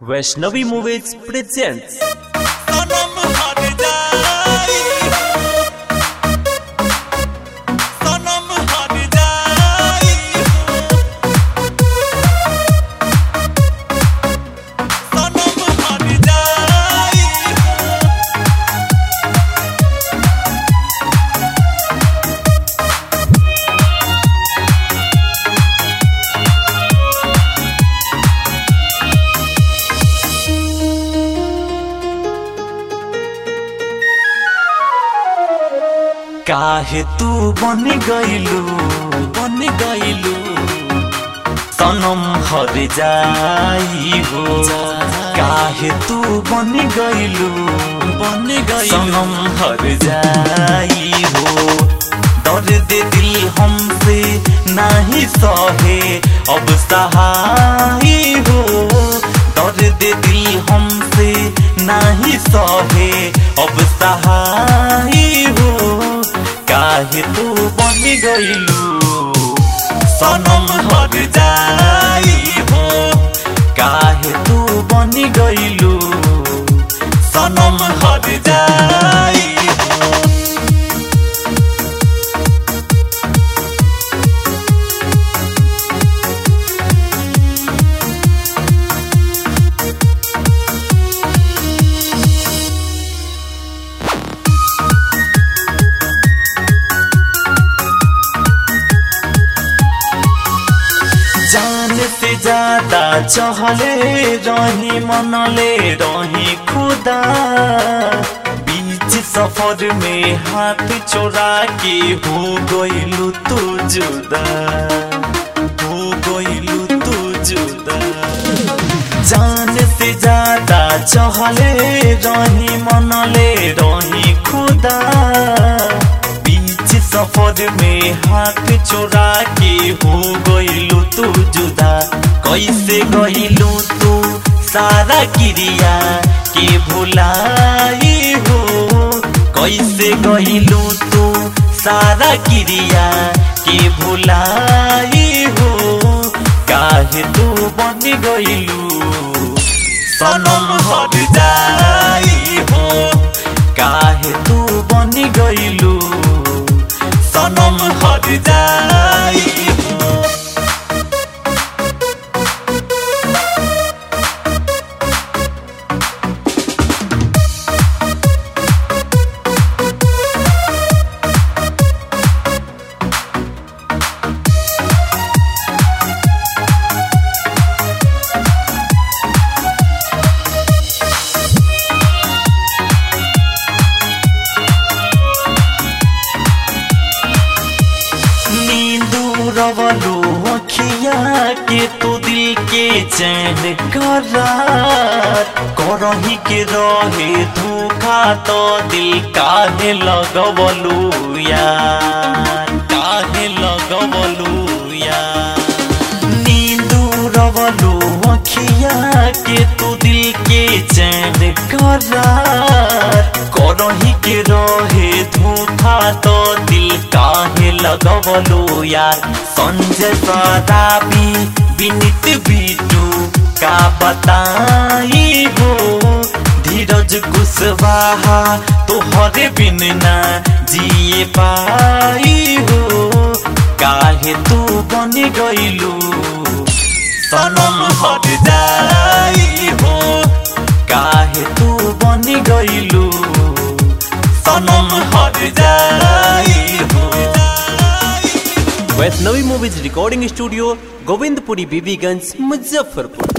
Vaishnavi movies presents सनम हट जाई सनम हट जाई सनम हट जाई काहे तू बन गइलू बन गइलू सनम हर जाई हो काहे तू बन गइलू बन गइलू सनम हर जाई हो दर्द दिल हमसे नहीं सहे अब सहाई हो दर्द दिल हमसे नहीं सहे अब सहाई हो काहे तू बन गइलू सनम हर जाई हो काहे तू बन गइलू सनम हर जाई हो जान से ज्यादा चहले रही मनले रही खुदा बीच सफर में हाथ चोरा के हो गइलू तू जुदा हो गइलू तू जुदा जान से ज्यादा चहले रही मनले रही खुदा बीच सफर में हाथ चोरा के हो गइलू तू जुदा कैसे गइलू तू सारा क्रिया के भुलाई हो कैसे गइलू तू सारा क्रिया के भुलाई हो काहे तू बन गइलू सनम हट जाई हो काहे तू बन गइलू सनम हट जाई हो नींदू रवलो अखिया के तो दिल के चैन करार करही के रहे धोखा तो दिल काहे लगवलू यार काहे लगवलू यार नींदू रवलो अखिया के तो दिल के चैन करार करही के रहे धोखा तो दिल काहे लगवलो यार संजय सराबी विनित बीटू का बताई हो धीरज कुशवाहा तोहरे बिन ना जिए पाई हो काहे तू बन गइलू सनम हट जाई हो काहे तू बन गइलू सनम हट जाई हो Vaishnavi movies recording studio Govindpuri Bibiganj Muzaffarpur